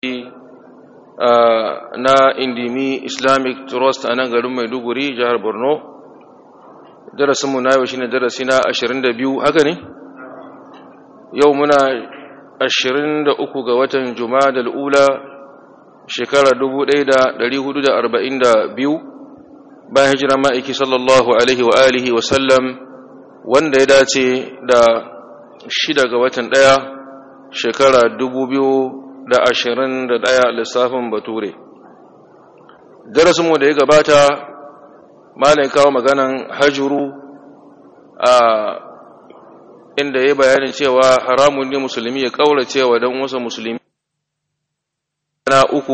na indimi islamic trust a nan garin maiduguri jihar borno darasinmu na yau shine darasi na 22 haka ne yau muna 23 ga watan juma'a ula shekara 1442 bayan hijirar ma'aiki sallallahu alaihi wa alihi wa sallam wanda ya dace da shida ga watan ɗaya shekara 2021 lissafin bature darasinmu da ya gabata malai kawo maganan hajjuru a inda ya bayanin cewa haramun ne musulmi ya kaura cewa don wasu musulmi na uku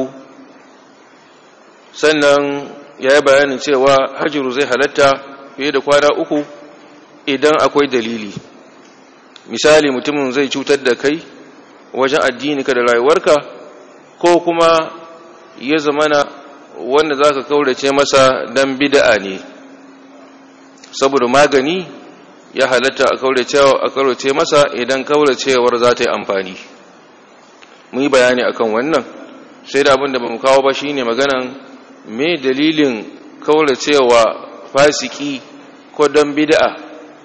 sannan ya yi bayanin cewa hajjuru zai halatta fiye da kwana uku idan akwai dalili misali mutumin zai cutar da kai wajen addinika da rayuwarka ko kuma ya zamana wanda za ka kaurace masa don bida'a ne saboda magani ya halatta a kaurace masa idan kauracewar za ta yi amfani mun yi bayani akan wannan sai da abin da ba mu kawo ba shine maganan me dalilin kauracewa fasiki ko don bida'a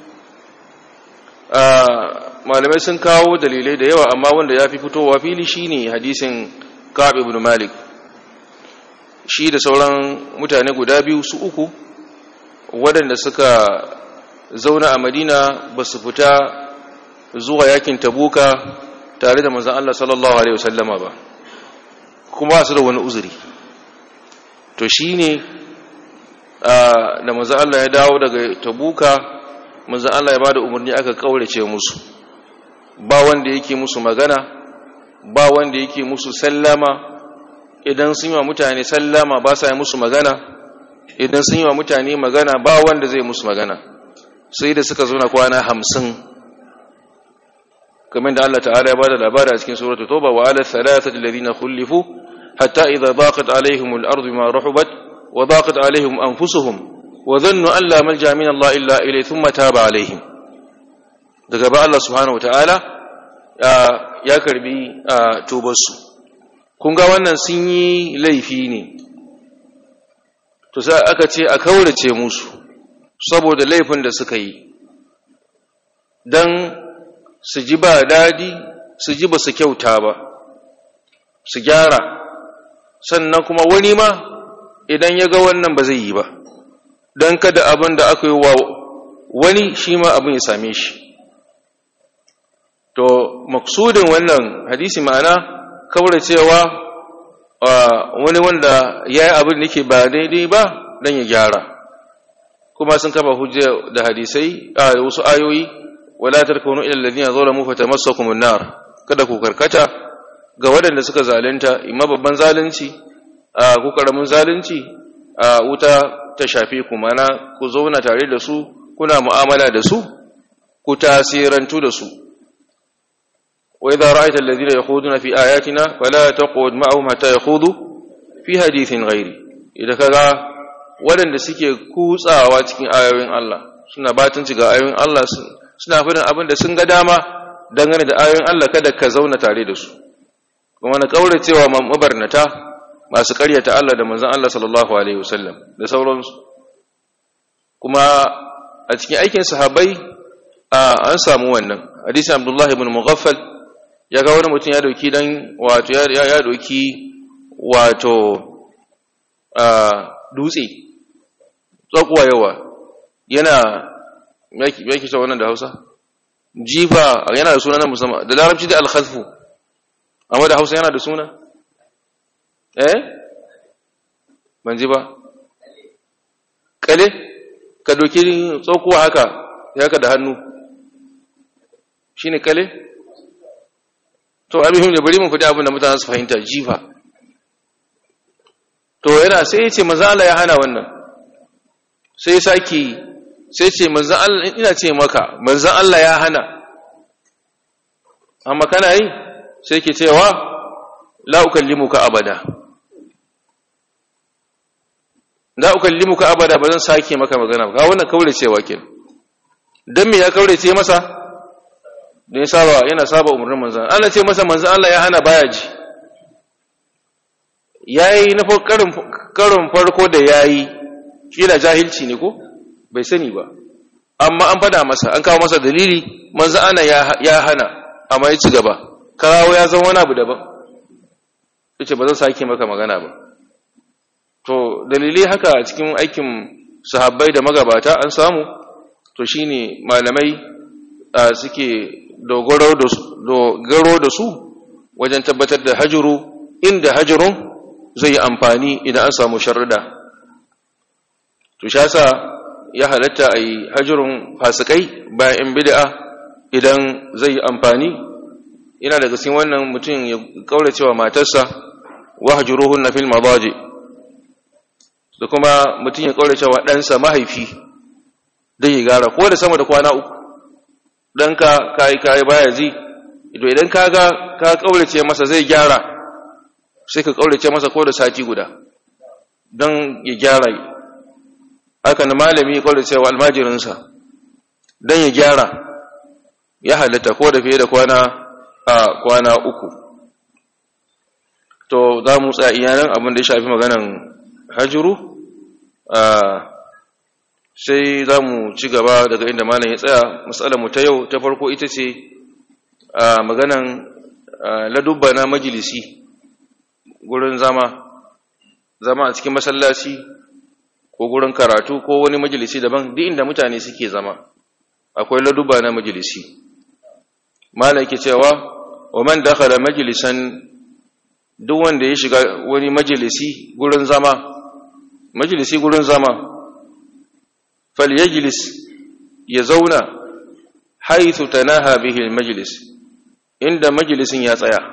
malamai sun kawo dalilai da yawa amma wanda ya fi fitowa fili shine hadisin Ka'ab ibn Malik shi da sauran mutane guda biyu su uku waɗanda suka zauna a Madina ba su fita zuwa yakin Tabuka tare da manzon Allah sallallahu alaihi wasallama ba kuma su da wani uzuri to shine da manzon Allah ya dawo daga Tabuka manzon Allah ya bada umarni aka kaurace musu ba wanda yake musu magana ba wanda yake musu sallama idan sun yi wa mutane sallama ba sa yi musu magana idan sun yi wa mutane magana ba wanda zai musu magana sai da suka zo na kwana hamsin kamar da Allah ta'ala ya bada labari a cikin suratul tauba wa ala thalathati alladhina khulifu hatta idha daqat alaihim al-ardu bima rahubat wa daqat alaihim anfusuhum wa dhannu an la malja min Allah illa ilayhi thumma taba alaihim daga ba Allah subhanahu wataala ya karbi tubarsu kun ga wannan sun yi laifi ne to sai aka ce a kaurace musu saboda laifin da suka yi dan su ji ba dadi su ji ba su kyauta ba su gyara sannan kuma wani ma idan ya ga wannan ba zai yi ba don kada abin da aka yi wa wani shi ma abin ya same shi to maksudin wannan hadisi ma'ana kawar cewa wani wanda ya yi abin da ke ba daidai ba don ya gyara kuma sun kafa hujja da hadisai a wasu ayoyi wala tarkunu ila alladhina zalamu fatamassakum an-nar kada ku karkata ga waɗanda suka zalunta imma babban zalunci a ku karamin zalunci a wuta ta shafe ku mana ku zauna tare da su kuna mu'amala da su ku tasirantu da su وإذا رأيت الذين يخوضون في آياتنا فلا تقعد معهم حتى يخوضوا في حديث غيري إذا كذا waɗanda suke kutsawa cikin ayoyin Allah suna batunci ga ayoyin Allah suna fadin abin da sun ga dama dangane da ayoyin Allah kada ka zauna tare da su kuma na kaura cewa mabarnata masu karyata Allah da manzon Allah sallallahu alaihi wasallam da sauransu kuma a cikin aikin sahabbai an samu wannan hadisi Abdullah ibn Mughaffal ya ga wani mutum ya dauki dan wato ya ya dauki wato a dutse tsakuwa yawa yana yake yake ta wannan da Hausa jifa yana da suna na musamman da larabci da al-khazfu amma da Hausa yana da suna eh ban ji ba kale ka doki tsakuwa haka ya ka da hannu shine kale to abin da bari mun faɗi abin da mutane su fahimta jifa to yana sai ya ce manzo Allah ya hana wannan sai saki sai ce manzo Allah ina ce maka manzo Allah ya hana amma kana yi sai ke cewa la ukallimuka abada la ukallimuka abada ba zan sake maka magana ba wannan kaure cewa kenan dan me ya kaure ce masa da ya saba yana saba umarnin manzan Allah ce masa manzan Allah ya hana baya ji yayi na karin farko da yayi kila jahilci ne ko bai sani ba amma an fada masa an kawo masa dalili manzo ana ya hana amma ya ci gaba kawo ya zama wani abu daban yace ba zan sake maka magana ba to dalilai haka a cikin aikin sahabbai da magabata an samu to shine malamai suke dogaro da su wajen tabbatar da hajuru inda hajurun zai yi amfani idan an samu sharrida to shasa ya halatta a yi hajurun fasikai bayan bid'a idan zai yi amfani ina daga cikin wannan mutum ya kaurace wa matarsa wa hajruhunna fil madaji da kuma mutum ya kaurace wa ɗansa mahaifi dan ya gara ko da sama da kwana uku dan ka kai kai baya ji ido idan ka ga ka kaurace masa zai gyara sai ka kaurace masa ko da sati guda dan ya gyara haka na malami ya kaurace wa almajirinsa dan ya gyara ya halatta ko da fiye da kwana a kwana uku to za mu tsaya iyanan abin da ya shafi maganan hajjuru sai za mu ci gaba daga inda malam ya tsaya matsalar mu ta yau ta farko ita ce maganan ladubba na majalisi gurin zama zama a cikin masallaci ko gurin karatu ko wani majalisi daban duk inda mutane suke zama akwai ladubba na majalisi malam ke cewa wa man dakhala majlisan duk wanda ya shiga wani majalisi gurin zama majalisi gurin zama falyajlis ya zauna haythu tanaha bihi almajlis inda majalisin ya tsaya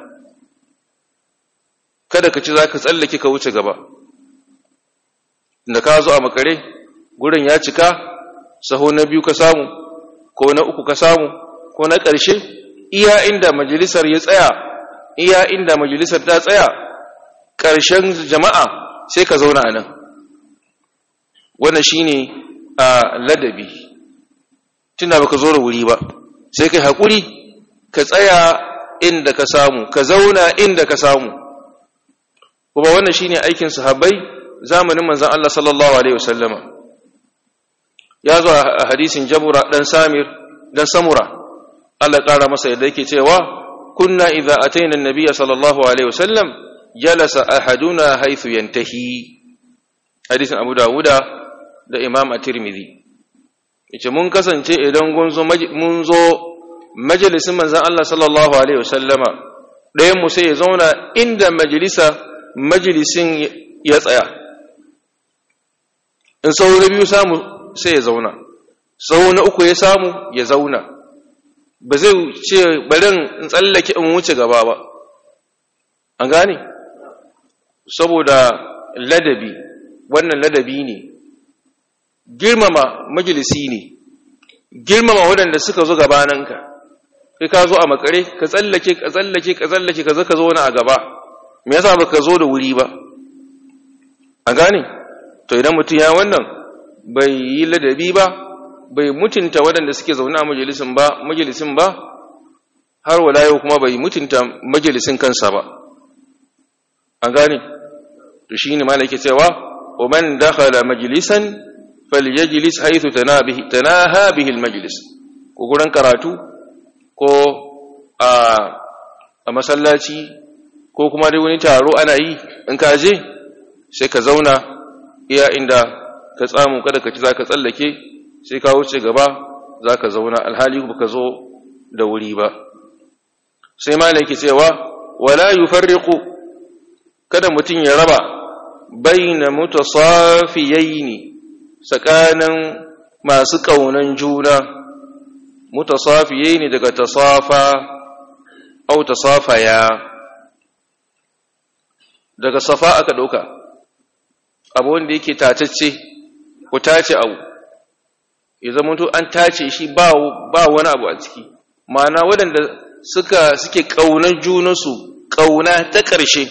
kada ka ci zaka tsallake ka wuce gaba da ka zo a makare gurin ya cika saho na biyu ka samu ko na uku ka samu ko na ƙarshe iya inda majalisar ya tsaya iya inda majalisar ta tsaya ƙarshen jama'a sai ka zauna a nan wannan shine a ladabi tunda baka zo da wuri ba sai kai haƙuri ka tsaya inda ka samu ka zauna inda ka samu kuma wannan shine aikin sahabbai zamanin manzon Allah sallallahu alaihi wasallama ya zo a hadisin jabura dan samir dan samura Allah ƙara masa yadda yake cewa kunna idza ataina an-nabiy sallallahu alaihi wasallam jalasa ahaduna haythu yantahi hadisin Abu Dawuda da Imam At-Tirmidhi yace mun kasance idan mun zo mun zo majalisin manzon Allah sallallahu alaihi wasallama ɗayan mu sai ya zauna inda majalisa majalisin ya tsaya in sau na biyu samu sai ya zauna sau na uku ya samu ya zauna ba zai ce barin in tsallake in wuce gaba ba an gane saboda ladabi wannan ladabi ne girmama majalisi ne girmama waɗanda suka zo gabananka kai ka zo a makare ka tsallake ka tsallake ka tsallake ka zaka zo wani a gaba me yasa baka zo da wuri ba an gane to idan mutum ya wannan bai yi ladabi ba bai mutunta waɗanda suke zaune a majalisin ba majalisin ba har wala yau kuma bai mutunta majalisin kansa ba an gane to shine malaka cewa wa man dakhala majlisan falyajlis haythu tanabihi tanaha bihi almajlis ko gurin karatu ko a a masallaci ko kuma dai wani taro ana yi in ka je sai ka zauna iya inda ka tsamu kada ka ci zaka tsallake sai ka wuce gaba za ka zauna alhali ba ka zo da wuri ba sai malaki cewa wala yufarriqu kada mutum ya raba baina mutasafiyaini tsakanin masu kaunan juna mutasafiyaini daga tasafa au tasafaya daga safa aka dauka abu wanda yake tatacce ku tace abu ya zama to an tace shi ba wani abu a ciki ma'ana waɗanda suka suke ƙaunar junansu ƙauna ta ƙarshe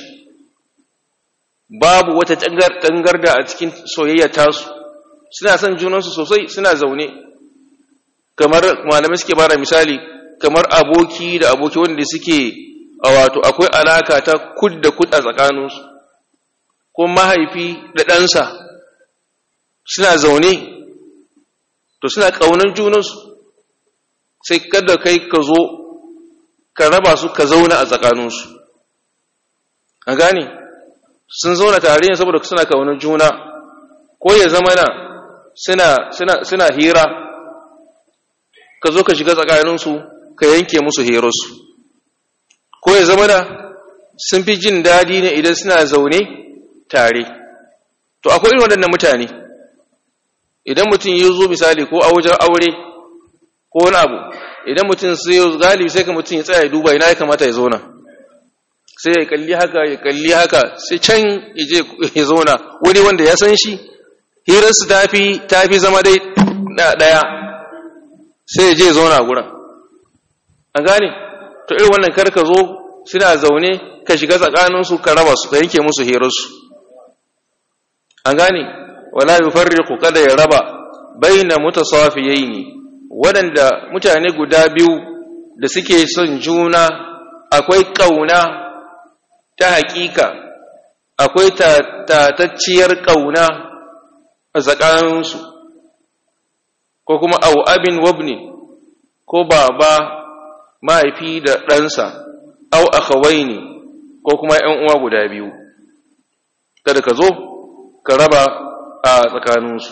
babu wata tangarda a cikin soyayya tasu suna son junansu sosai suna zaune kamar malamai suke bada misali kamar aboki da aboki wanda suke a wato akwai alaka ta kud da kud a tsakaninsu ko mahaifi da ɗansa suna zaune to suna ƙaunar junansu sai kada kai ka zo ka raba su ka zauna a tsakaninsu a gane sun zauna tare ne saboda suna ƙaunar juna ko ya zama na suna, suna, suna hira ka zo ka shiga tsakaninsu ka yanke musu hirarsu ko ya zama na sun fi jin daɗi ne idan suna zaune tare to akwai irin waɗannan mutane idan mutum ya zo misali ko a wajen aure ko wani abu idan mutum sai ya galibi sai ka mutum ya tsaya ya duba ina ya kamata ya zauna sai ya kalli haka ya kalli haka sai can ya je ya zauna wani wanda ya san shi hirarsu ta fi ta fi zama dai ɗaya sai ya je ya zauna a gurin an gane to irin wannan kar ka zo suna zaune ka shiga tsakaninsu ka raba su ka yanke musu hirarsu an gane wala yufarriqu kada ya raba baina mutasafiyaini waɗanda mutane guda biyu da suke son juna akwai kauna ta hakika akwai tatacciyar kauna a tsakaninsu ko kuma au abin wabni ko baba mahaifi da ɗansa au akhawaini ko kuma ‘yan uwa guda biyu kada ka zo ka raba a tsakaninsu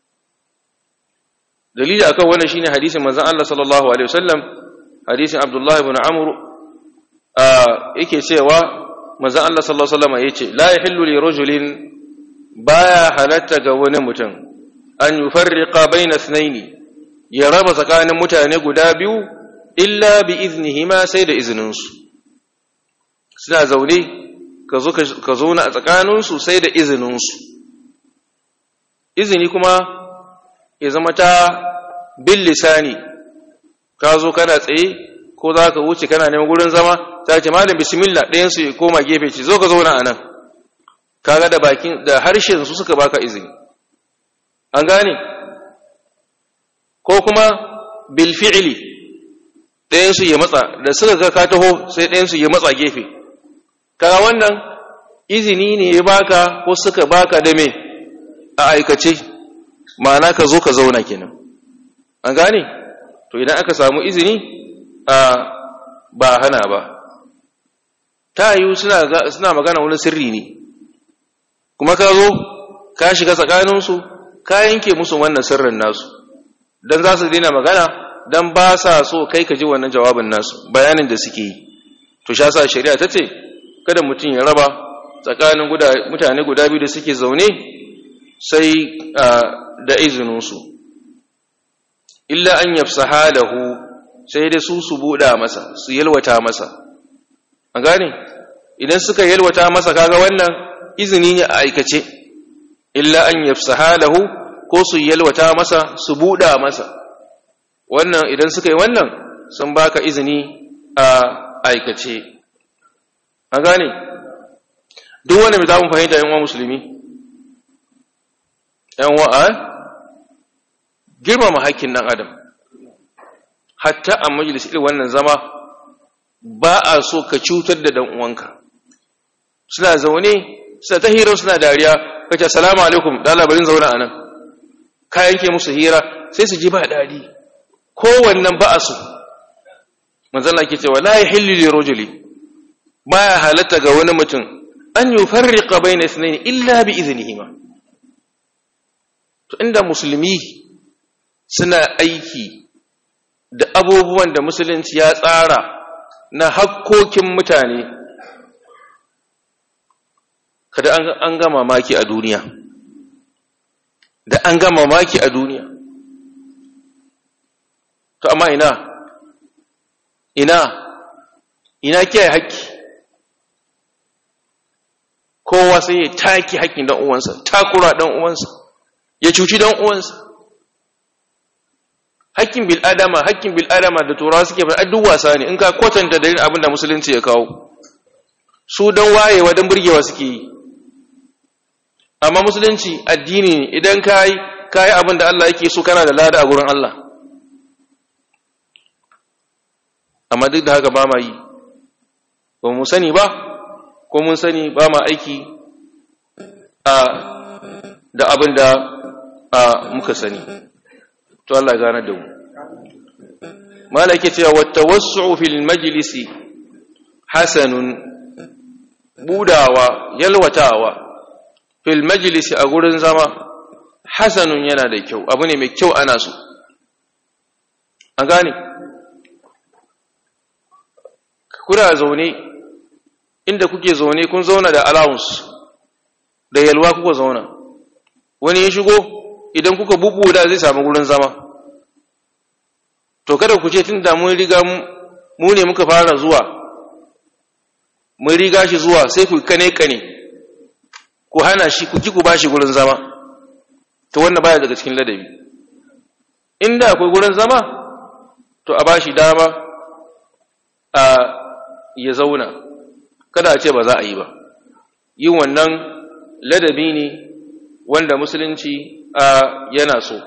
dalili akan wannan shine hadisin manzon Allah sallallahu alaihi wasallam hadisin Abdullah ibn Amr yake cewa manzon Allah sallallahu alaihi wasallam yace la yahillu li rajulin baya halatta ga wani mutum an yufarriqa bayna ithnaini ya raba tsakanin mutane guda biyu illa bi iznihima sai da izininsu suna zaune ka zo ka zauna a tsakaninsu sai da izininsu izini kuma ya zama ta bin lisani ka zo kana tsaye ko za ka wuce kana neman gurin zama ta ce malam bismillah ɗayansu ya koma gefe ce zo ka zauna a nan kaga da bakin da harshen su suka baka izini an gane ko kuma bil fi'li ɗayansu ya matsa da suka ga ka taho sai ɗayansu ya matsa gefe kaga wannan izini ne ya baka ko suka baka da me a aikace ma'ana ka zo ka zauna kenan an gane to idan aka samu izini a ba hana ba ta yiwu suna magana wani sirri ne kuma ka zo ka shiga tsakaninsu ka yanke musu wannan sirrin nasu don za su daina magana don ba sa so kai ka ji wannan jawabin nasu bayanin da suke yi to sha sa shari'a ta ce kada mutum ya raba tsakanin mutane guda biyu da suke zaune sai da izininsu illa an yafsa halahu sai da su su buɗa masa su yalwata masa an gane idan suka yalwata masa kaga wannan izini ne a aikace illa an yafsa halahu ko su yalwata masa su buɗa masa wannan idan suka yi wannan sun baka izini a aikace an gane duk wanda mai za mu fahimta yan wa musulmi yan wa'a girmama haƙƙin ɗan adam hatta a majalis irin wannan zama ba a so ka cutar da ɗan uwanka suna zaune suna ta hira suna dariya kace salamu alaikum da labarin zaune a nan ka yanke musu hira sai su ji ba daɗi kowannan ba a so manzala ke cewa la yahillu li rajuli baya halatta ga wani mutum an yufarriqa bayna ithnayn illa bi idhnihima to inda musulmi suna aiki da abubuwan da musulunci ya tsara na hakkokin mutane kada an ga mamaki a duniya da an ga mamaki a duniya to amma ina ina ina kiyaye haƙƙi kowa sai ya taki haƙƙin dan uwansa takura dan uwansa ya cuci dan uwansa haƙƙin bil adama haƙƙin bil adama da turawa suke faɗa duk wasa ne in ka kwatanta da abin da musulunci ya kawo su dan wayewa dan burgewa suke yi amma musulunci addini ne idan kai kai abin da Allah yake so kana da lada a gurin Allah amma duk da haka ba ma yi ba mu sani ba ko mun sani ba ma aiki da abin da muka sani to Allah ya gane da mu malaki cewa wata wasu fil majlisi hasanun budawa yalwatawa fil majlisi a gurin zama hasanun yana da kyau abu ne mai kyau ana so an gane kuna zaune inda kuke zaune kun zauna da allowance da yalwa kuka zauna wani ya shigo idan kuka bubuda zai samu gurin zama to kada ku ce tun da mun riga mu ne muka fara zuwa mun riga shi zuwa sai ku kane kane ku hana shi ku ki ku bashi gurin zama to wannan baya daga cikin ladabi inda akwai gurin zama to a bashi dama a ya zauna kada a ce ba za a yi ba yin wannan ladabi ne wanda musulunci a yana so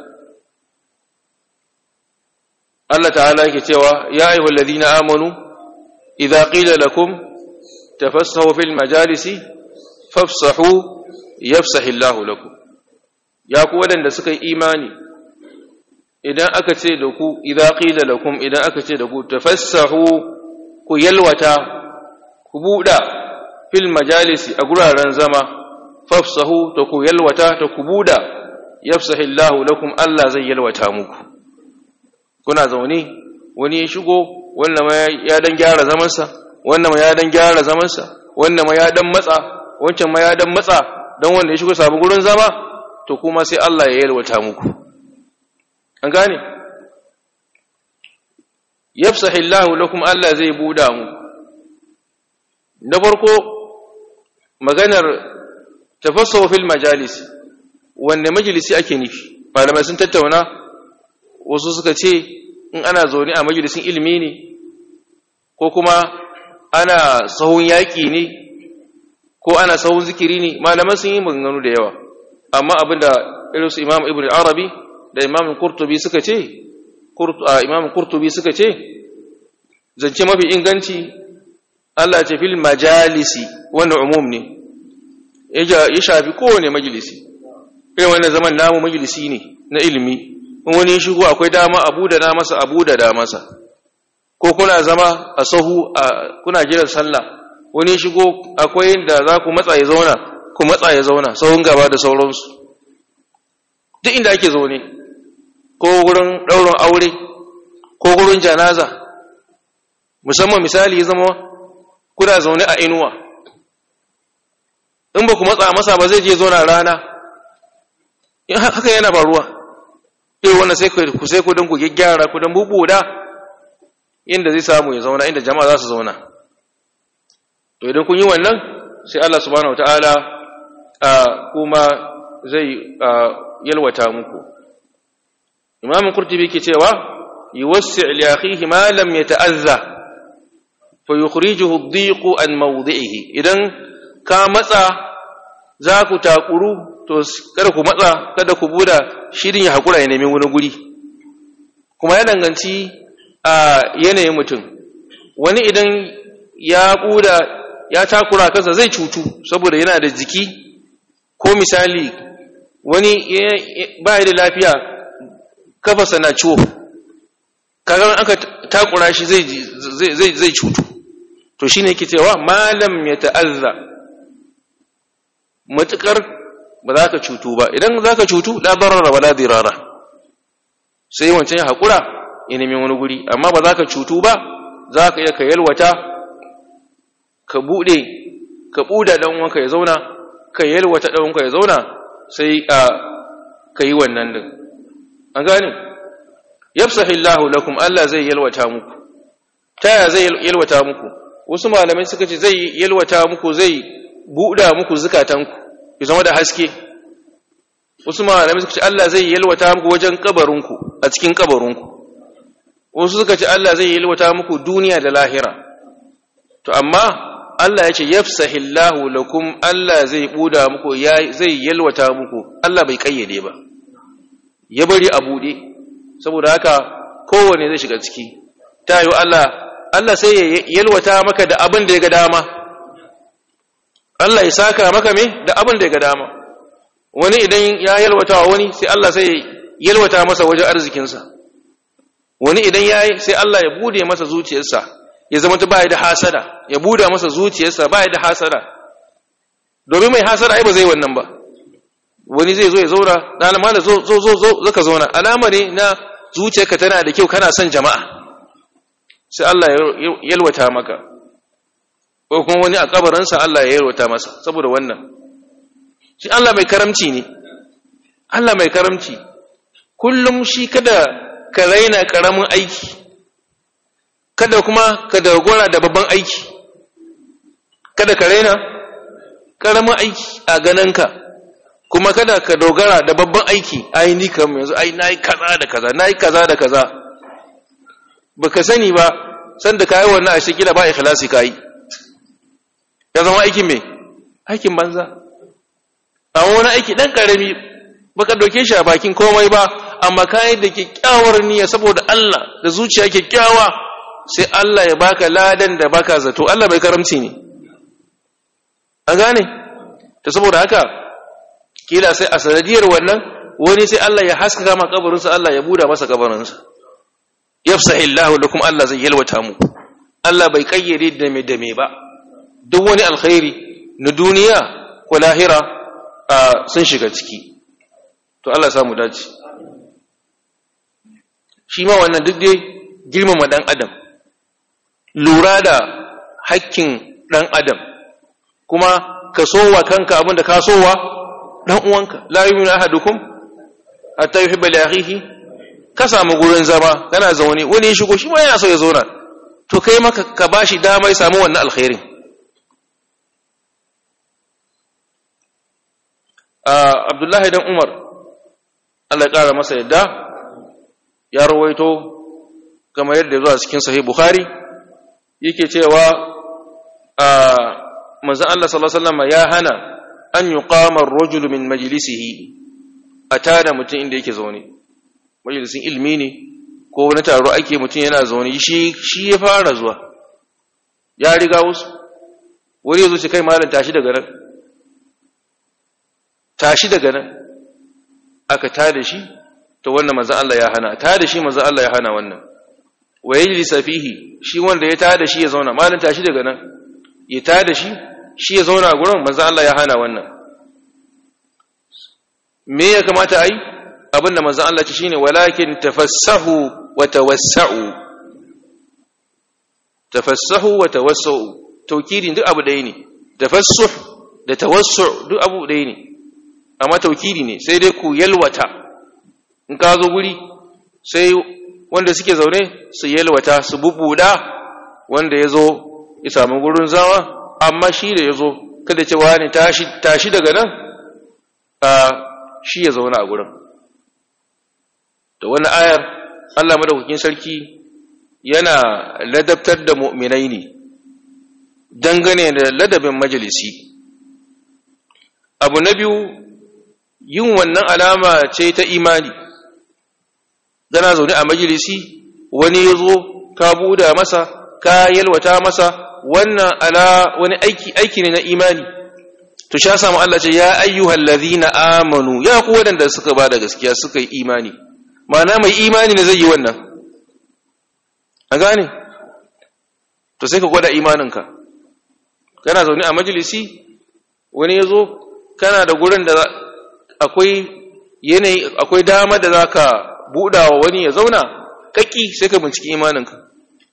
Allah ta'ala yake cewa ya ayyuhal ladina amanu idza qila lakum tafassahu fil majalisi fafsahu yafsahillahu lakum ya ku wadanda suka yi imani idan aka ce da ku idza qila lakum idan aka ce da ku tafassahu ku yalwata ku buda fil majalisi a guraren zama fafsahu ta ku yalwata ta ku buda yafsahillahu lakum Allah zai yalwata muku kuna zaune wani ya shigo wannan ma ya dan gyara zamansa wannan ma ya dan gyara zamansa wannan ma ya dan matsa wancan ma ya dan matsa dan wanda ya shigo sabu gurin zama to kuma sai Allah ya yalwata muku an gane yafsahillahu lakum Allah zai buda muku na farko maganar tafassahu fil majalis wanne majalisi ake nufi malamai sun tattauna wasu suka ce in ana zaune a majalisin ilimi ne ko kuma ana sahun yaƙi ne ko ana sahun zikiri ne malaman sun yi maganganu da yawa amma abinda irinsu imam ibn arabi da imam kurtubi suka ce imam kurtubi suka ce zance mafi inganci Allah ce fil majalisi wannan umum ne ya shafi kowane majalisi irin wannan zaman namu majalisi ne na ilimi in wani shigo akwai dama abu da na masa abu da da masa ko kuna zama a sahu kuna jiran sallah wani shigo akwai inda za ku matsa ya zauna ku matsa ya zauna sahun gaba da sauransu duk inda ake zaune ko wurin ɗaurin aure ko wurin janaza musamman misali ya zama kuna zaune a inuwa in ba ku matsa masa ba zai je zauna rana haka yana faruwa irin wannan sai ku sai ku don ku gyaggyara ku don bubuda inda zai samu ya zauna inda jama'a za su zauna to idan kun yi wannan sai Allah subhanahu wataala kuma zai yalwata muku imam qurtubi ke cewa yuwassi' li akhihi ma lam yata'azza fa yukhrijuhu ad-dhiq an mawdi'ihi idan ka matsa za ku takuru to kada ku matsa kada ku buda shirin ya hakura ya nemi wani guri kuma ya danganci a yanayin mutum wani idan ya buda ya takura kansa zai cutu saboda yana da jiki ko misali wani ba da lafiya kafasa na ciwo kaga aka takura shi zai zai zai cutu to shine yake cewa malam ya ta'azza matukar ba za ka cutu ba idan za ka cutu la darara wala dirara sai wancan ya haƙura ya nemi wani guri amma ba za ka cutu ba za ka iya ka yalwata ka buɗe ka buɗe ɗan wanka ya zauna ka yalwata ɗan wanka ya zauna sai a ka yi wannan din an gane yafsahillahu lakum Allah zai yalwata muku taya zai yalwata muku wasu malamai suka ce zai yalwata muku zai buɗa muku zukatanku ya zama da haske wasu malamai suka ce Allah zai yalwata muku wajen kabarinku a cikin kabarinku wasu suka ce Allah zai yalwata muku duniya da lahira to amma Allah ya ce yafsahillahu lakum Allah zai buda muku zai yalwata muku Allah bai kayyade ba ya bari a bude saboda haka kowane zai shiga ciki ta yi Allah Allah sai ya yalwata maka da abin da ya ga dama Allah ya saka maka me da abin da ya ga dama wani idan ya yalwata wa wani sai Allah sai yalwata masa wajen arzikinsa wani idan ya yi sai Allah ya bude masa zuciyarsa ya zama ta baya da hasada ya buda masa zuciyarsa baya da hasada domin mai hasada ai ba zai wannan ba wani zai zo ya zauna na alama da zo zo zo zo ka zauna alama ne na zuciyarka tana da kyau kana son jama'a sai Allah ya yalwata maka ko kuma wani a kabarinsa Allah ya yalwata masa saboda wannan shi Allah mai karamci ne Allah mai karamci kullum shi kada ka raina karamin aiki kada kuma ka dogora da babban aiki kada ka raina karamin aiki a gananka kuma kada ka dogara da babban aiki ai ni kam yanzu ai nayi kaza da kaza nayi kaza da kaza baka sani ba san da kai wannan ashe kila ba ikhlasi kai ya zama aikin me aikin banza amma wani aiki dan karami baka doke shi a bakin komai ba amma kai da kyakkyawar niyya saboda Allah da zuciya kyakkyawa sai Allah ya baka ladan da baka zato Allah bai karamci ne an gane ta saboda haka kila sai a sanadiyar wannan wani sai Allah ya haskaka ma kabarinsa Allah ya buda masa kabarinsa yafsahillahu lakum Allah zai yalwata mu Allah bai kayyade da me da me ba duk wani alkhairi na duniya ko lahira sun shiga ciki to Allah ya samu dace shi ma wannan duk dai girmama dan adam lura da hakkin dan adam kuma ka sowa kanka abinda ka sowa dan uwanka la yu'minu ahadukum hatta yuhibba li akhihi ka samu gurin zama kana zaune wani ya shigo shi ma yana so ya zauna to kai maka ka bashi dama ya samu wannan alkhairin Abdullahi dan Umar Allah ya kara masa yadda ya rawaito kamar yadda zuwa cikin sahih Bukhari yake cewa manzon Allah sallallahu alaihi wasallam ya hana an yuqama ar-rajulu min majlisihi atada mutum inda yake zaune majalisin ilmi ne ko wani taro ake mutum yana zaune shi shi ya fara zuwa ya riga wasu wani yazo ce kai malam tashi daga nan tashi daga nan aka tada shi to wannan manzon Allah ya hana tada shi manzon Allah ya hana wannan wa yajlisa fihi shi wanda ya tada shi ya zauna malam tashi daga nan ya tada shi shi ya zauna a gurin manzon Allah ya hana wannan me ya kamata ai abinda manzon Allah ce shine walakin tafassahu wa tawassau tafassahu wa tawassau tawkidin duk abu ɗaya ne tafassuh da tawassu duk abu ɗaya ne amma tawkidi ne sai dai ku yalwata in ka zo guri sai wanda suke zaune su yalwata su bubuda wanda ya zo ya samu gurin zama amma shi da ya zo kada cewa ne tashi daga nan shi ya zauna a gurin da wani ayar Allah madaukakin sarki yana ladabtar da mu'minai ne dangane da ladabin majalisi abu na biyu yin wannan alama ce ta imani gana zaune a majalisi wani ya zo ka buda masa ka yalwata masa wannan ala wani aiki aiki ne na imani to sha samu Allah ce ya ayyuhal ladhina amanu ya ku wadanda suka bada gaskiya suka yi imani ma'ana mai imani ne zai yi wannan a gane to sai ka gwada imaninka kana zaune a majalisi wani ya zo kana da gurin da akwai yanayi akwai dama da za ka buɗawa wani ya zauna kaki sai ka binciki imaninka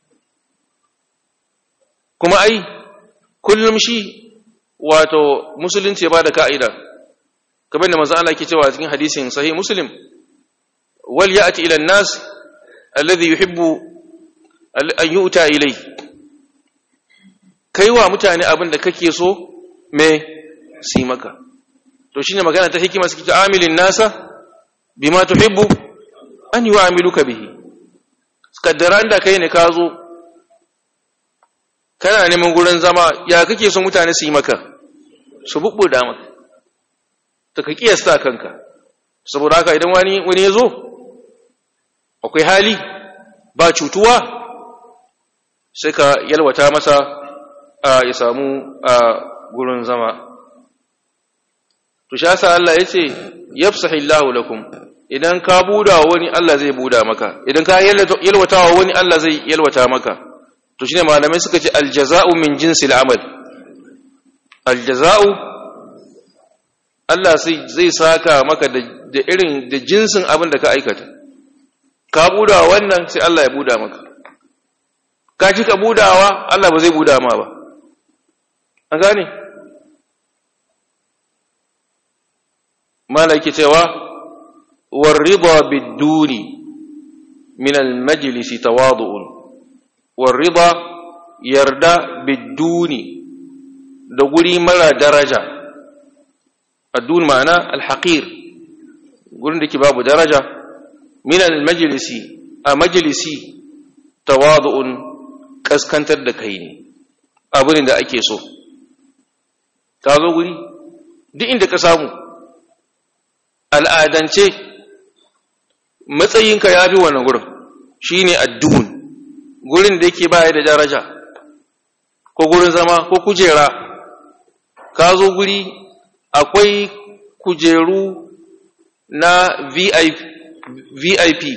kuma ai kullum shi wato musulunci ba da ka'ida kamar da manzo Allah ke cewa cikin hadisin sahih muslim wal ya'ti ila an-nas alladhi yuhibbu an yu'ta ilay kaiwa mutane abin da kake so me si maka to shine magana ta hikima suke ta amilin nasa bima tuhibbu an yu'amiluka bihi kaddaran da kai ne ka zo kana neman gurin zama ya kake son mutane su yi maka su bubbuda maka ta ka kiyasta kanka saboda haka idan wani wani ya zo akwai hali ba cutuwa sai ka yalwata masa ya samu gurin zama to shi yasa Allah yace yafsahillahu lakum idan ka buda wani Allah zai buda maka idan ka yalwata wa wani Allah zai yalwata maka to shine malamai suka ce aljaza'u min jinsil amal aljaza'u Allah zai saka maka da irin da jinsin abin da ka aikata ka buda wannan sai Allah ya buda maka ka ci ka budawa Allah ba zai buda ma ba an gane malaki cewa warida biduni min almajlisi tawadu'un warida yarda biduni da guri mara daraja addun ma'ana alhaqir gurin da ke babu daraja min almajlisi a majlisi tawadu'un kaskantar da kai ne abin da ake so ka zo guri duk inda ka samu al'adance matsayinka ya fi wannan gurin shi ne addun gurin da yake baya da daraja ko gurin zama ko kujera ka zo guri akwai kujeru na vip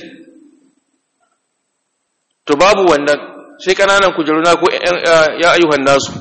to babu wannan sai kananan kujeru na ko ya ayyuhan nasu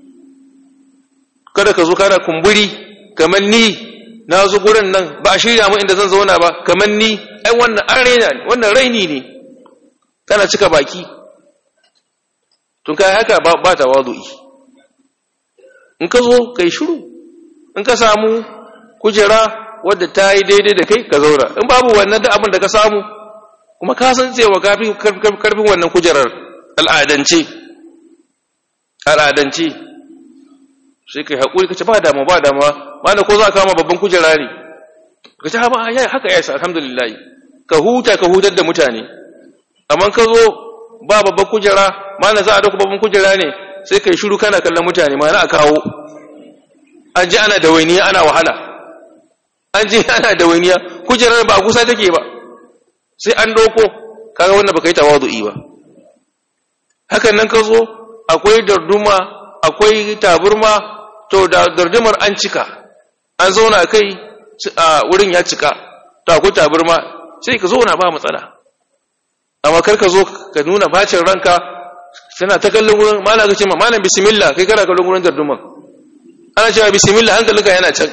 kada ka zo kana kumburi kamar ni na zo gurin nan ba a shirya mu inda zan zauna ba kamar ni ai wannan an raina ne wannan raini ne kana cika baki tun kai haka ba ba tawadu'i in ka zo kai shiru in ka samu kujera wadda ta yi daidai da kai ka zauna in babu wannan da abin da ka samu kuma ka san cewa kafin karfin wannan kujerar al'adance al'adance sai kai haƙuri ka ce ba damu ba damuwa mana ko za a kama babban kujera ne ka ce haɓa ya haka ya sa alhamdulillah ka huta ka hutar da mutane amma ka zo ba babban kujera mana za a dauka babban kujera ne sai kai shiru kana kallon mutane mana a kawo an ji ana da wainiya ana wahala an ji ana da wainiya kujerar ba a kusa take ba sai an doko kaga wannan baka yi tawadu'i ba hakan nan ka zo akwai darduma akwai taburma to da dardumar an cika an zauna kai a wurin ya cika to akwai taburma sai ka zauna ba matsala amma kar ka zo ka nuna bacin ranka tana ta kallon wurin malam ka ce ma malam bismillah kai kana kallon wurin darduman ana cewa bismillah hankalinka yana can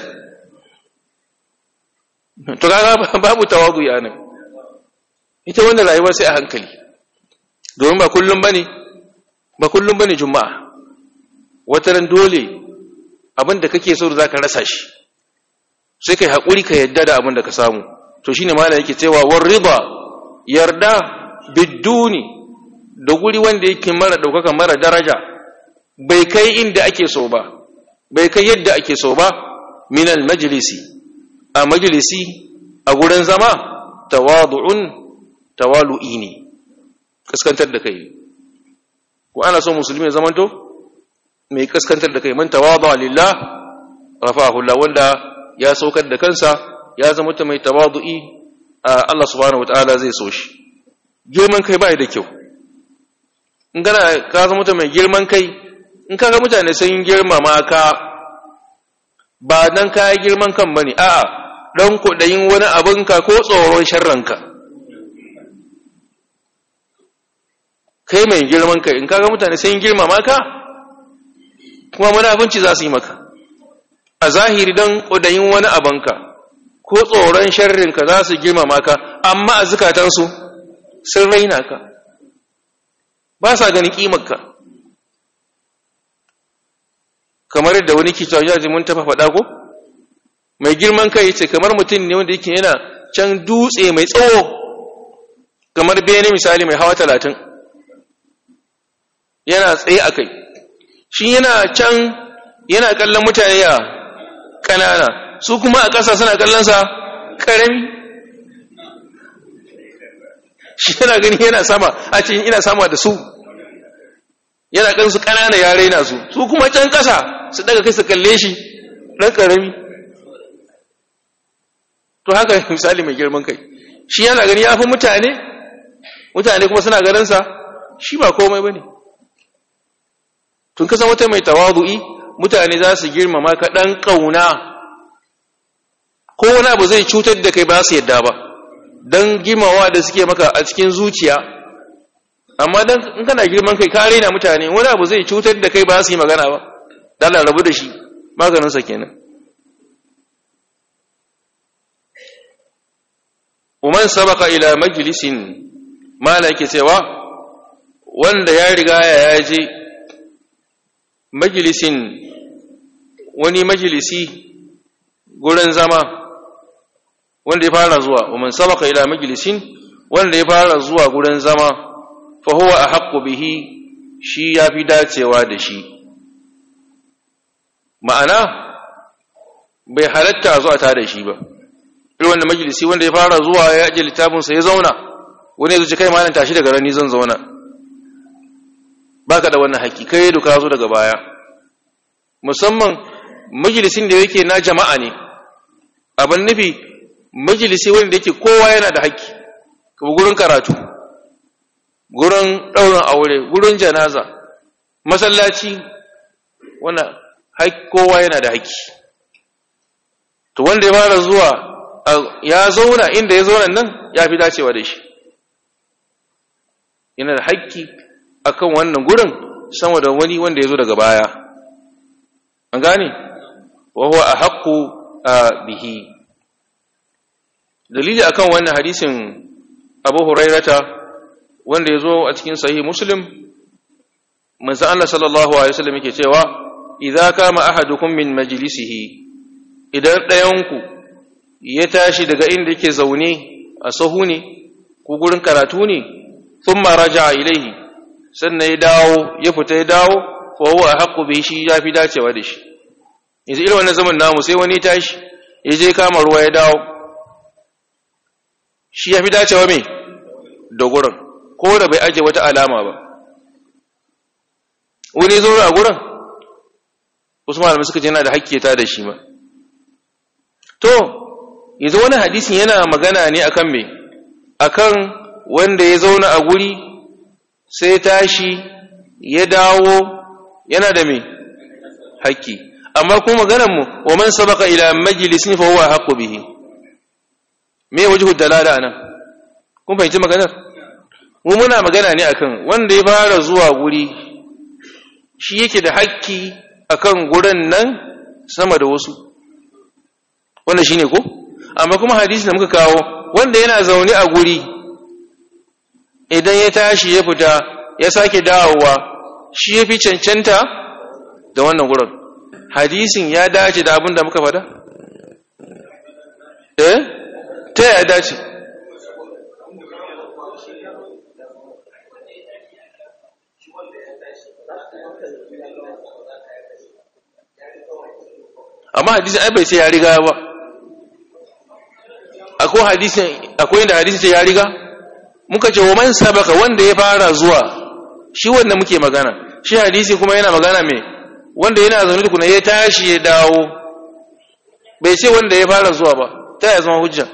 to kaga babu tawadu ya nan ita wannan rayuwa sai a hankali domin ba kullum bane ba kullum bane juma'a wataran dole abin da kake so zaka rasa shi sai kai hakuri ka yadda da abin da ka samu to shine malam yake cewa war riba yarda biduni da guri wanda yake mara daukaka mara daraja bai kai inda ake so ba bai kai yadda ake so ba min al majlisi a majlisi a gurin zama tawadu'un tawalu'i ne kaskantar da kai ko ana so musulmi ya zamanto mai kaskantar da kai man tawadu lillah rafahu Allah wanda ya saukar da kansa ya zama ta mai tawadu'i Allah subhanahu wataala zai so shi girman kai bai da kyau in gana ka zama ta mai girman kai in kaga mutane sun girmama ka ba dan ka girman kan bane a'a dan kudayin wani abinka ko tsoron sharranka kai mai girman kai in kaga mutane sai girmama ka kuma munafunci za su yi maka a zahiri don ƙudayin wani abanka ko tsoron sharrinka za su girmama ka amma a zukatansu sun raina ka ba sa gani ƙimarka kamar yadda wani kicin yaji mun tafa faɗa ko mai girman kai ce kamar mutum ne wanda yake yana can dutse mai tsawo kamar bene misali mai hawa talatin yana tsaye a kai shi yana can yana kallon mutane ya ƙanana su kuma a ƙasa suna kallonsa ƙarami shi yana gani yana sama a cikin ina sama da su yana kan su ƙanana ya raina su su kuma can ƙasa su daga kai su kalle shi ɗan ƙarami to haka misali mai girman kai shi yana gani ya fi mutane mutane kuma suna ganinsa shi ba komai ba ne tun kasan wata mai tawadu'i mutane za su girmama ka ɗan ƙauna ko wani abu zai cutar da kai ba su yadda ba don gimawa da suke maka a cikin zuciya amma dan in kana girman kai ka raina mutane wani abu zai cutar da kai ba su yi magana ba dala rabu da shi maganinsa kenan Uman sabaka ila majlisin mala yake cewa wanda ya riga ya je majlisin wani majlisi gurin zama wanda ya fara zuwa Uman sabaka ila majlisin wanda ya fara zuwa gurin zama fa huwa ahaqqu bihi shi yafi dacewa da shi ma'ana bai halatta zuwa ta da shi ba irin wanda majalisi wanda ya fara zuwa ya ajiye littafinsa ya zauna wani ya zuci kai malam tashi daga rani zan zauna baka da wannan haƙi kai duka zo daga baya musamman majalisin da yake na jama'a ne abin nufi majalisi wanda yake kowa yana da haƙi kuma gurin karatu gurin ɗaurin aure gurin janaza masallaci wannan kowa yana da haƙi to wanda ya fara zuwa ya zauna inda ya zauna nan ya fi dacewa da shi yana da haƙƙi akan wannan gurin sama da wani wanda ya zo daga baya an gane wa huwa ahqqu bihi dalili akan wannan hadisin Abu Hurairata wanda ya zo a cikin sahih Muslim manzo Allah sallallahu alaihi wasallam yake cewa idza kama ahadukum min majlisihi idan ɗayanku ya tashi daga inda yake zaune a sahu ne ko gurin karatu ne sun raja ilaihi sannan ya dawo ya fita ya dawo fa huwa haqqu bi shi ya fi dacewa da shi yanzu irin wannan zaman namu sai wani tashi ya je kama ruwa ya dawo shi ya fi dacewa me da gurin ko da bai aje wata alama ba wani zo a gurin wasu malamai suka ce yana da hakki ta da shi ma to yanzu wani hadisin yana magana ne akan me akan wanda ya zauna a guri sai tashi ya dawo yana da me haƙƙi amma kuma maganar mu wa man sabaka ila majlisin fa huwa haqqu bihi me wajhu dalala anan kun fahimci maganar mu muna magana ne akan wanda ya fara zuwa guri shi yake da haƙƙi akan gurin nan sama da wasu wanda shine ko amma kuma hadisi da muka kawo wanda yana zaune a guri idan ya tashi ya fita ya sake dawowa shi ya fi cancanta da wannan gurin hadisin ya dace da abin da muka fada? eh ta ya dace amma hadisin ai bai sai ya riga ba akwai hadisin akwai inda hadisin ce ya riga muka ce wa man sabaka wanda ya fara zuwa shi wanda muke magana shi hadisi kuma yana magana me wanda yana zaune tukuna ya tashi ya dawo bai ce wanda ya fara zuwa ba ta ya zama hujja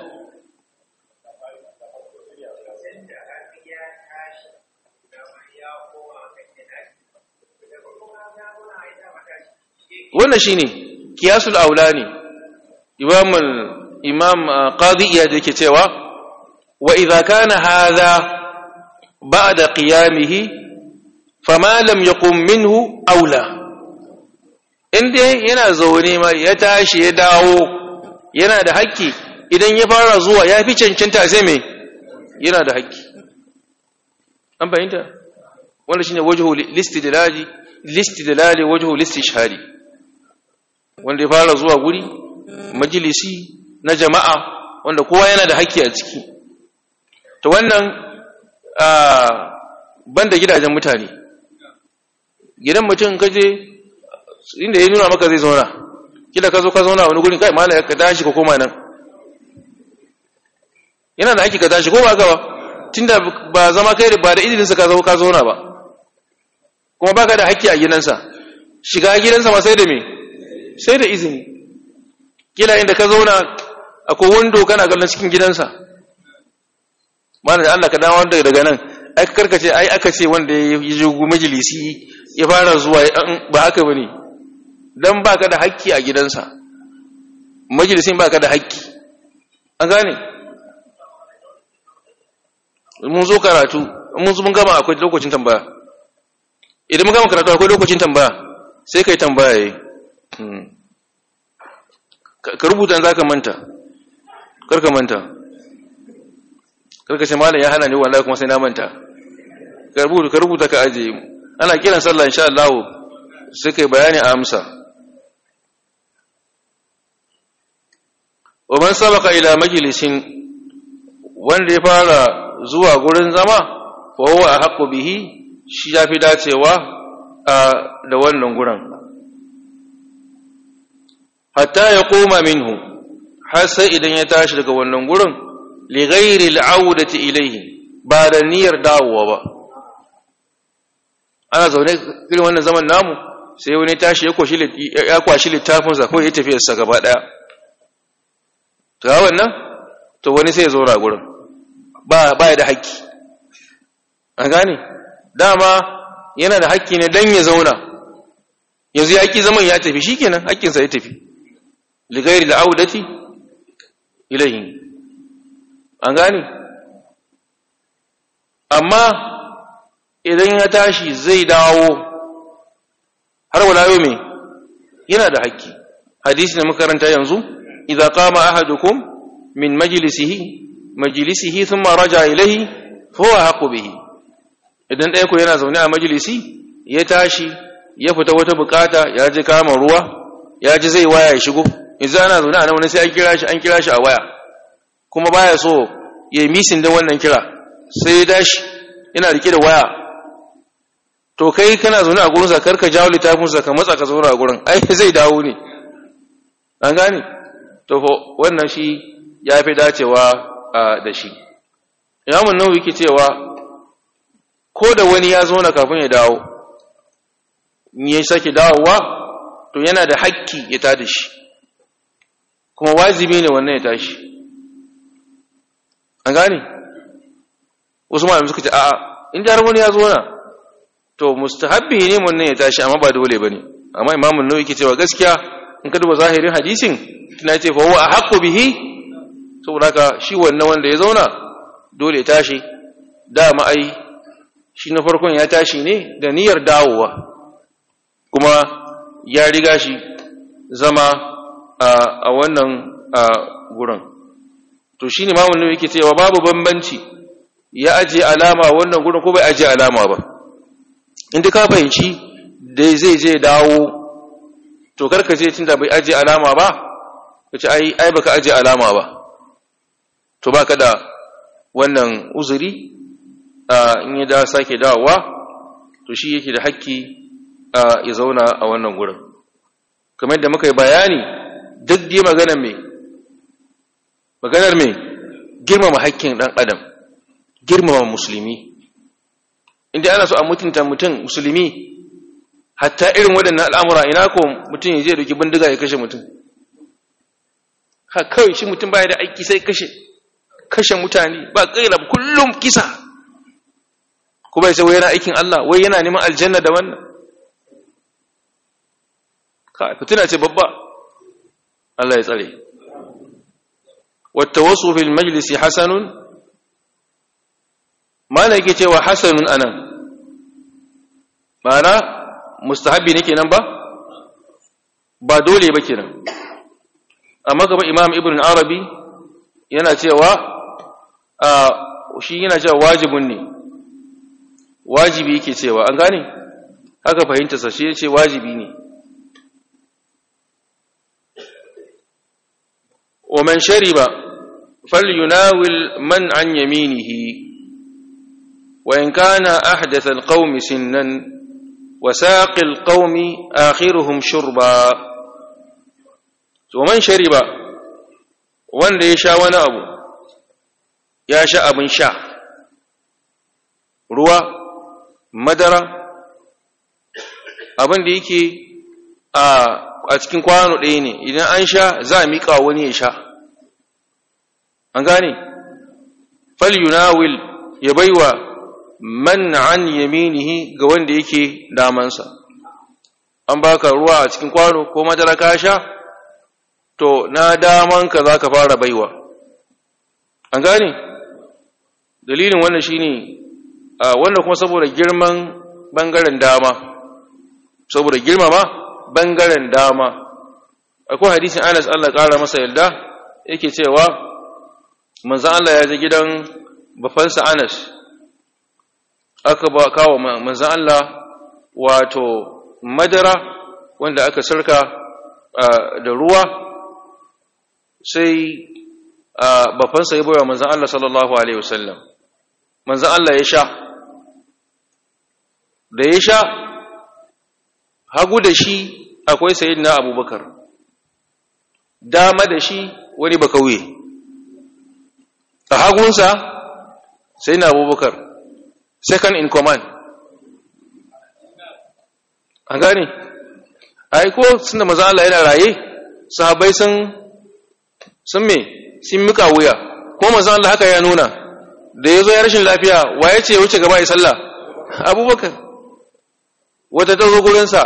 wannan shine kiyasul aulani imam imam qadi iya da yake cewa wa idza kana hadha ba'da qiyamihi fama lam yaqum minhu aula inda yana zaune ma ya tashi ya dawo yana da haƙƙi idan ya fara zuwa ya fi cancanta sai me yana da haƙƙi an fahimta wanda shine wajhu listidlali listidlali wajhu listishhadi wanda ya fara zuwa guri majalisi na jama'a wanda kowa yana da haƙƙi a ciki to wannan banda gidajen mutane gidan mutum kaje inda ya nuna maka zai zauna kila ka zo ka zauna wani gurin kai mala ka tashi ka koma nan yana da haƙƙi ka tashi ko ba ka ba tunda ba zama kai ba da izininsa ka zo ka zauna ba kuma baka da haƙƙi a gidansa shiga gidansa ma sai da me sai da izini kila inda ka zauna akwai wando kana kallon cikin gidansa mana da Allah ka dawo wanda daga nan ai ka karkace ai aka ce wanda ya yi majalisi ya fara zuwa ba haka bane dan baka da haƙƙi a gidansa majalisin baka da haƙƙi an gane mun zo karatu mun zo mun gama akwai lokacin tambaya idan mun gama karatu akwai lokacin tambaya sai kai tambaya yi ka rubuta za ka manta karka manta karka ce malam ya hana ni wallahi kuma sai na manta ka rubuta ka rubuta ka aje ana kiran sallah insha Allah sai kai bayani a amsa wa man sabaka ila majlisin wanda ya fara zuwa gurin zama fa huwa ahqqu bihi shi yafi dacewa da wannan gurin hatta ya koma minhu har sai idan ya tashi daga wannan gurin li ghairi al'audati ilayhi ba da niyyar dawowa ba ana zaune irin wannan zaman namu sai wani tashi ya kwashi ya kwashi littafin sa ko ya tafi sa gaba daya to wannan to wani sai ya zo ra gurin ba ba da haƙƙi an gane dama yana da haƙƙi ne dan ya zauna yanzu ya ƙi zaman ya tafi shikenan haƙƙinsa ya tafi ligairi la'audati ilahi an gane amma idan ya tashi zai dawo har wala yau mai yana da haƙƙi hadisi da makaranta yanzu idza qama ahadukum min majlisihi majlisihi thumma raja ilayhi fa huwa haqqu bihi idan ɗaya ku yana zaune a majalisi ya tashi ya fita wata bukata ya ji kama ruwa ya ji zai waya ya shigo yanzu ana zaune a nan wani sai an kira shi an kira shi a waya kuma baya so ya yi misin din wannan kira sai ya dashi yana rike da waya to kai kana zaune a gurin sa karka jawo littafin sa ka matsa ka zauna a gurin ai zai dawo ne an gane to wannan shi ya fi dacewa da shi imamun nawawi yake cewa ko da wani ya zauna kafin ya dawo ya sake dawowa to yana da hakki ya tada shi kuma wajibi ne wannan ya tashi an gane wasu malamai suka ce a'a in da wani ya zauna to mustahabbi ne wannan ya tashi amma ba dole bane amma imamun nawawi yake cewa gaskiya in ka duba zahirin hadisin tana ce fa huwa ahqqu bihi saboda haka shi wannan wanda ya zauna dole ya tashi dama ai shi na farkon ya tashi ne da niyyar dawowa kuma ya riga shi zama a wannan gurin to shi ne mamun yake cewa babu bambanci ya ajiye alama wannan gurin ko bai ajiye alama ba inda ka fahimci da zai je dawo to karka je tunda bai ajiye alama ba ka ce ai ai baka ajiye alama ba to baka da wannan uzuri in ya da sake dawowa to shi yake da hakki ya zauna a wannan gurin kamar da muka yi bayani duk dai maganar me maganar me girmama hakkin dan adam girmama musulmi inda ana so a mutunta mutum musulmi hatta irin waɗannan al'amura ina ko mutum ya je doki bindiga ya kashe mutum ha kawai shi mutum baya da aiki sai kashe kashe mutane ba kaira kullum kisa kuma ya ce wai yana aikin Allah wai yana neman aljanna da wannan ka fitina ce babba Allah ya tsare wata wasu fil majlisi hasanun mana yake cewa hasanun anan mana mustahabi ne kenan ba ba dole ba kenan amma gaba imam ibn arabi yana cewa shi yana cewa wajibun ne wajibi yake cewa an gane haka fahimta sa shi yace wajibi ne wa man shariba falyunawil man an yaminihi wa in kana ahdath alqawmi sinnan wa saqi alqawmi akhiruhum shurba to man shariba wanda ya sha wani abu ya sha abin sha ruwa madara abin da yake a cikin kwano ɗaya ne idan an sha za a miƙa wani ya sha an gane falyunawil ya baiwa man an yaminihi ga wanda yake damansa an baka ruwa a cikin kwano ko madara ka sha to na damanka za ka fara baiwa an gane dalilin wannan shine wannan kuma saboda girman bangaren dama saboda girmama bangaren dama akwai hadisin Anas Allah ƙara masa yarda yake cewa manzon Allah ya je gidan bafansa Anas aka ba kawo manzon Allah wato madara wanda aka sarka da ruwa sai bafansa ya bayar manzon Allah sallallahu alaihi wasallam manzon Allah ya sha da ya sha hagu da shi akwai sayyidina Abubakar dama da shi wani bakauye a hagunsa sai na abubakar second in command an gane aiko sun da maza Allah yana raye sahabai sun sun me sun mika wuya ko maza Allah haka ya nuna da ya zo ya rashin lafiya wa ya ce wuce gaba ya sallah abubakar wata ta zo gurinsa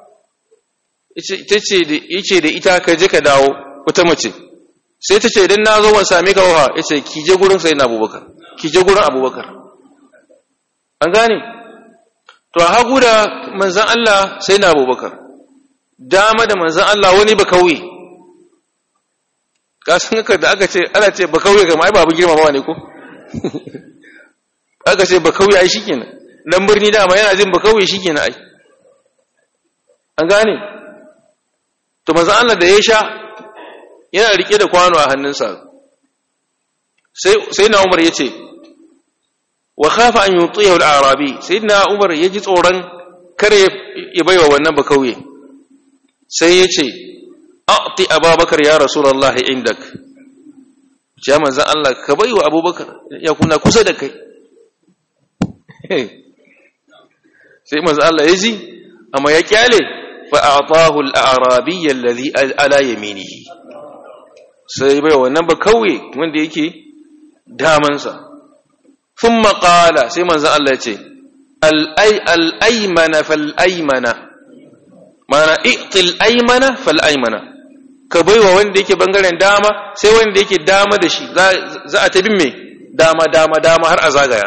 yace da ita ka je ka dawo wata mace sai ta ce idan na zo ban same ka wa yace ki je gurin sai na abubakar ki je gurin abubakar an gane to a hagu da manzan Allah sai na abubakar dama da manzan Allah wani ba kauye ka san ka da aka ce ana ce ba kauye ga mai babu girmamawa ne ko aka ce ba kauye ai shikenan dan birni dama yana jin ba kauye shikenan ai an gane to manzo Allah da ya sha yana rike da kwano a hannunsa sai sai na Umar yace wa khafa an yutiyahu al-arabi sayyidina Umar yaji tsoron kare ya baiwa wannan ba kauye sai yace a'ti Abubakar ya rasulullahi indak ya manzo Allah ka baiwa Abubakar ya kuna kusa da kai sai manzo Allah yaji amma ya kyale فأعطاه الأعرابي الذي على يمينه sai bai wannan ba kauye wanda yake damansa thumma qala sai manzo Allah ya ce al-ay al-aymana fal-aymana mana i'til aymana fal-aymana ka baiwa wanda yake bangaren dama sai wanda yake dama da shi za a tabin me dama dama dama har a zagaya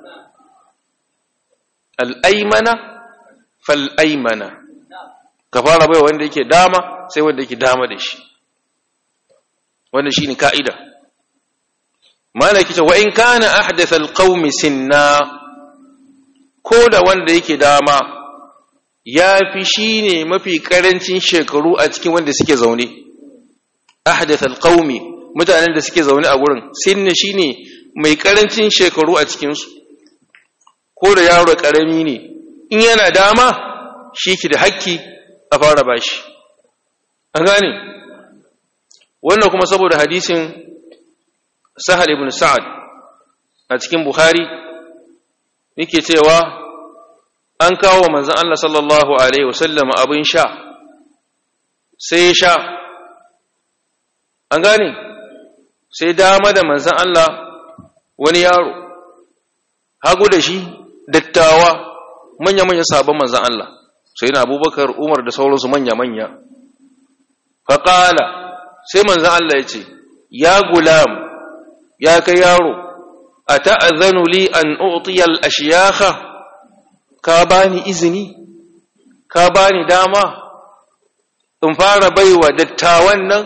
al-aymana fal-aymana ka fara bai wanda yake dama sai wanda yake dama da shi wanda shi ne ka'ida malaki ce wa in kana ahdatha alqaumi sinna ko da wanda yake dama ya fi shi ne mafi karancin shekaru a cikin wanda suke zaune ahdatha alqaumi mutanen da suke zaune a gurin sinna shine mai karancin shekaru a cikinsu ko da yaro karami ne in yana dama shi ki da hakki a fara bashi an gane wannan kuma saboda hadisin sahal ibn sa'ad a cikin bukhari yake cewa an kawo manzon Allah sallallahu alaihi wasallam abin sha sai ya sha an gane sai dama da manzon Allah wani yaro hagu da shi dattawa manya-manya sabon manzon Allah sai na abubakar umar da sauransu manya-manya faƙala sai manzan Allah ya ce ya gulam ya kai yaro a ta'azanu li an utiyal ashiyaka ka bani izini ka bani dama in fara baiwa dattawan nan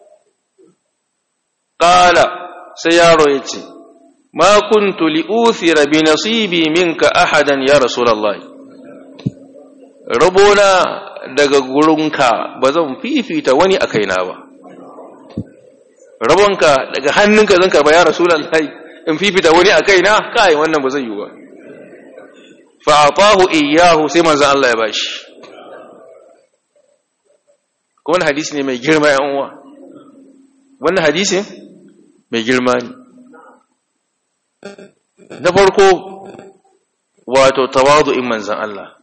ƙala sai yaro ya ce ma kuntu li'uthira bi nasibi minka ahadan ya rasulallahi rabona daga gurinka ba zan fifita wani a kaina ba rabonka daga hannunka zan karba ya rasulullahi in fifita wani a kaina kai wannan ba zai yi ba fa atahu iyyahu sai manzo Allah ya bashi ko wannan hadisi ne mai girma yan uwa wannan hadisi mai girma ne na farko wato tawadu'in manzon Allah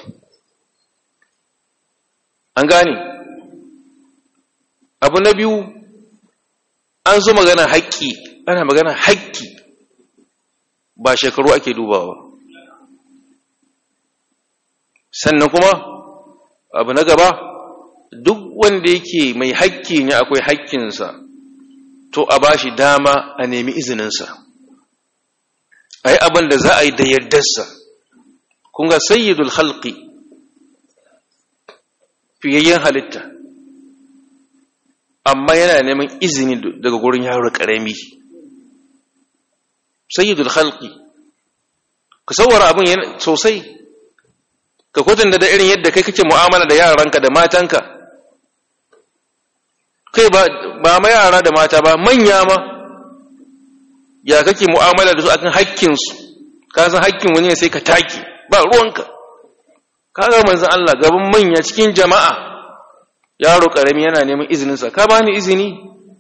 an gane abu na biyu an zo magana haƙƙi ana magana haƙƙi ba shekaru ake dubawa sannan kuma abu na gaba duk wanda yake mai haƙƙi ne akwai haƙƙinsa to a ba shi dama a nemi izininsa a yi abin da za a yi da yardarsa kun ga sayyidul halki fiyayyen halitta amma yana neman izini daga gurin yaro ƙarami sayyidul halki ka sauwara abin sosai ka kwatanta da irin yadda kai kake mu'amala da yaranka da matanka kai ba ma yara da mata ba manya ma ya kake mu'amala da su akan hakkinsu ka san hakkin wani sai ka taki ba ruwanka ka ga manzon Allah gaban manya cikin jama'a yaro karami yana neman izinin sa ka bani izini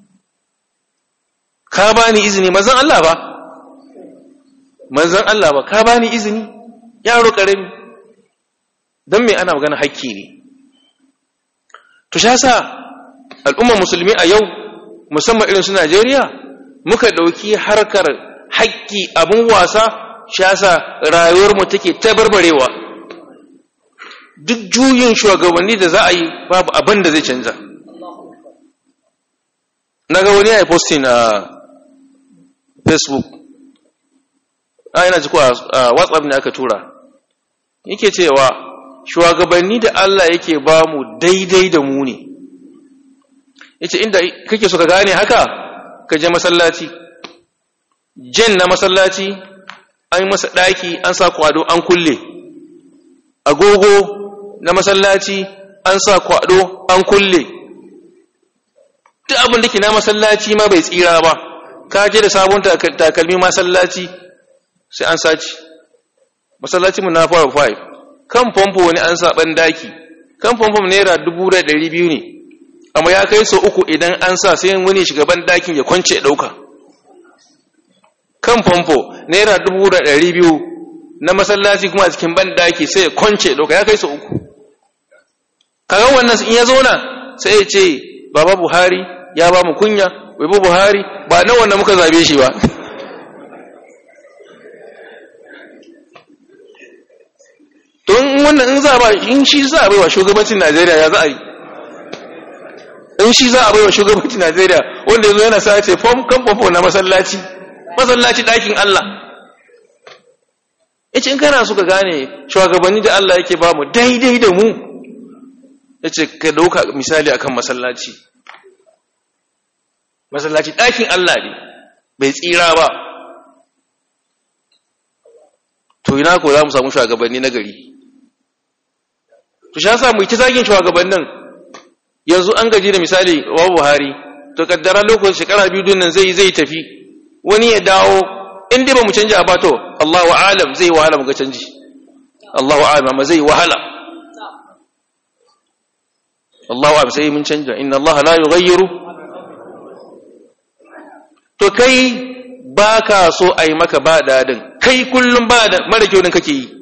ka bani izini manzon Allah ba manzon Allah ba ka bani izini yaro karami dan me ana magana hakki ne to sha sa al'ummar musulmi a yau musamman irin su Najeriya muka ɗauki harkar haƙƙi abin wasa shasa rayuwarmu take tabarbarewa duk juyin shugabanni da za a yi babu abin da zai canza na ga wani ya yi posting a facebook a yana jiko a whatsapp ne aka tura yake cewa shugabanni da Allah yake ba mu daidai da mu ne yace inda kake so ka gane haka ka je masallaci jen na masallaci an yi masa daki an sa kwado an kulle agogo na masallaci an sa kwado an kulle duk abin da ke na masallaci ma bai tsira ba ka je da sabon takalmi masallaci sai an saci masallaci mu na fara 5 kan famfo wani an sa ban daki kan famfo naira 1200 ne amma ya kai so uku idan an sa sai wani shugaban dakin ya kwance ɗauka kan famfo naira dubu da ɗari biyu na masallaci kuma a cikin ban daki sai ya kwance ɗauka ya kai so uku kaga wannan in ya zauna sai ya ce baba buhari ya ba mu kunya baba buhari ba na wannan muka zabe shi ba don wannan in za ba in shi za a bai wa shugabancin najeriya ya za a yi in shi za a bai wa shugabancin Najeriya wanda yanzu yana sa ce fom kan fomfo na masallaci masallaci ɗakin Allah yace in kana so ka gane shugabanni da Allah yake ba mu daidai da mu yace ka dauka misali akan masallaci masallaci ɗakin Allah ne bai tsira ba to ina ko za mu samu shugabanni na gari to shi yasa mu yi ta zagin shugabannin yanzu an gaji da misali wa Buhari to kaddara lokacin shekara biyu nan zai zai tafi wani ya dawo in dai ba mu canja ba to Allahu a'lam zai wahala mu ga canji Allahu a'lam amma zai wahala Allahu a'lam sai mun canja inna Allah la yughayyiru to kai baka so ai maka ba dadin kai kullum ba da mara kyau din kake yi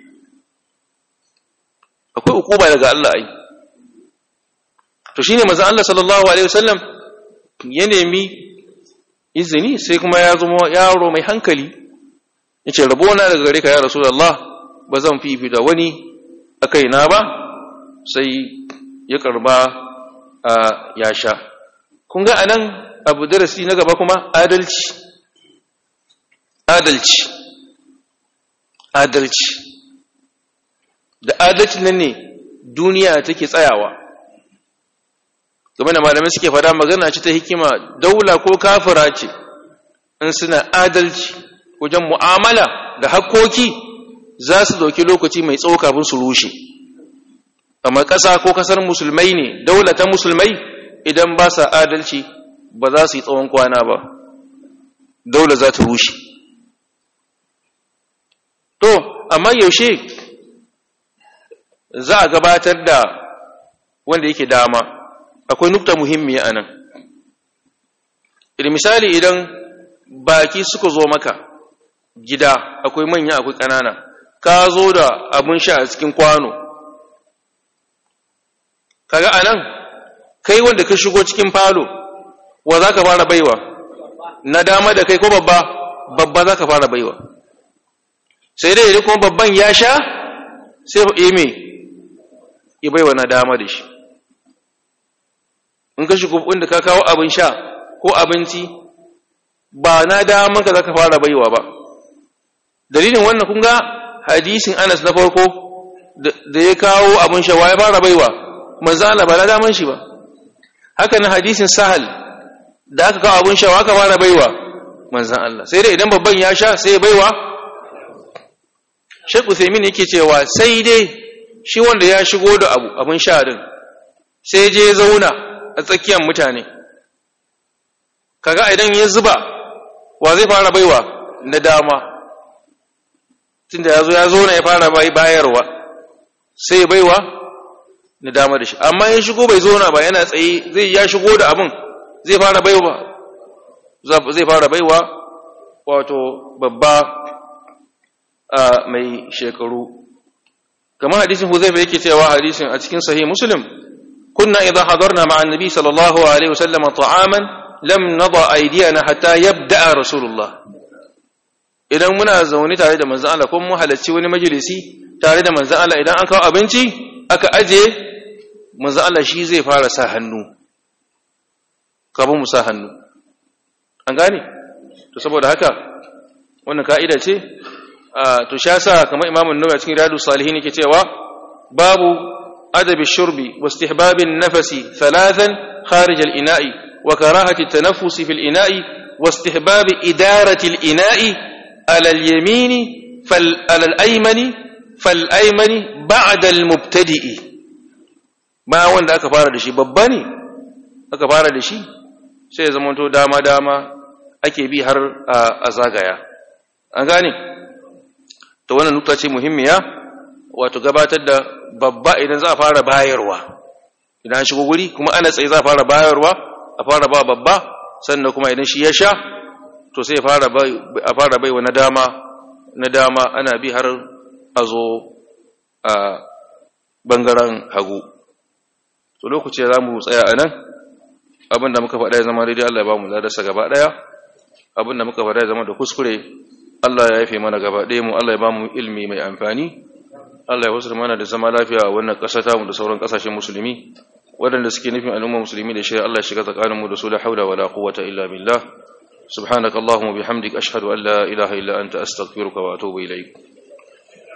akwai ukuba daga Allah ai to shine manzon Allah sallallahu alaihi wasallam ya nemi izini sai kuma ya zama yaro mai hankali yace rabona daga gare ka ya rasulullah ba zan fifi da wani akai na ba sai ya karba ya sha kun ga anan abu darasi na gaba kuma adalci adalci adalci da adalci nan ne duniya take tsayawa game da malamai suke fada magana ce ta hikima daula ko kafira ce in suna adalci wajen mu'amala da hakkoki za su dauki lokaci mai tsawo kafin su rushe amma ƙasa ko ƙasar musulmai ne daula ta musulmai idan ba sa adalci ba za su yi tsawon kwana ba daula za ta rushe to amma yaushe za a gabatar da wanda yake dama akwai nukta muhimmiya a nan idan misali idan baki suka zo maka gida akwai manya akwai ƙanana ka zo da abin sha a cikin kwano kaga a nan kai wanda ka shigo cikin falo wa za ka fara baiwa na dama da kai ko babba babba za ka fara baiwa sai dai idan kuma babban ya sha sai ime ya baiwa na dama da shi in ka shigo inda ka kawo abin sha ko abinci ba na daman ka zaka fara baiwa ba dalilin wannan kun ga hadisin Anas na farko da ya kawo abin shawa ya fara baiwa manzo Allah ba na daman shi ba haka na hadisin Sahal da aka kawo abin shawa aka fara baiwa manzo Allah sai dai idan babban ya sha sai ya baiwa Sheikh Uthaymeen yake cewa sai dai shi wanda ya shigo da abu abin sha din sai je zauna a tsakiyar mutane kaga idan ya zuba wa zai fara baiwa na dama tunda ya zo ya zo na ya fara bayarwa sai baiwa na dama da shi amma ya shigo bai zo na ba yana tsaye zai ya shigo da abin zai fara baiwa zai fara baiwa wato babba mai shekaru kamar hadisin huzaifa yake cewa hadisin a cikin sahih muslim kunna idza hadarna ma'a annabi sallallahu alaihi wasallam ta'aman lam nada aydiyana hatta yabda rasulullah idan muna zaune tare da manzon Allah kuma mu halarci wani majalisi tare da manzon Allah idan an kawo abinci aka aje manzon Allah shi zai fara sa hannu kafin mu sa hannu an gane to saboda haka wannan ka'ida ce to sha sa kamar imamun nawawi cikin riyadus salihin yake cewa babu adabi shurbi wa istihbabin nafasi thalathan kharij al-ina'i wa karahati at-tanaffus fi al-ina'i wa istihbab idarati al-ina'i ala al-yamini fal ala al-aymani fal aymani ba'da al-mubtadi'i ma wanda aka fara da shi babba ne aka fara da shi sai ya zama to dama dama ake bi har a zagaya an gane to wannan nukta ce muhimmiya wato gabatar da babba idan za a fara bayarwa idan shigo guri kuma ana tsaye za a fara bayarwa a fara ba babba sannan kuma idan shi ya sha to sai a fara baiwa na dama na dama ana bi har a zo a bangaren hagu to lokaci za mu tsaya a nan abinda muka faɗa ya zama daidai Allah ya ba mu ladarsa gaba ɗaya abinda muka faɗa ya zama da kuskure Allah ya yafe mana gaba ɗaya mu Allah ya ba mu ilmi mai amfani Allah ya wasu mana da zama lafiya a wannan ƙasa ta mu da sauran ƙasashen musulmi waɗanda suke nufin al'umma musulmi da shirya Allah ya shiga tsakaninmu da su la haula wala quwwata illa billah subhanakallahumma bihamdik ashhadu an la ilaha illa anta astaghfiruka wa atubu ilaik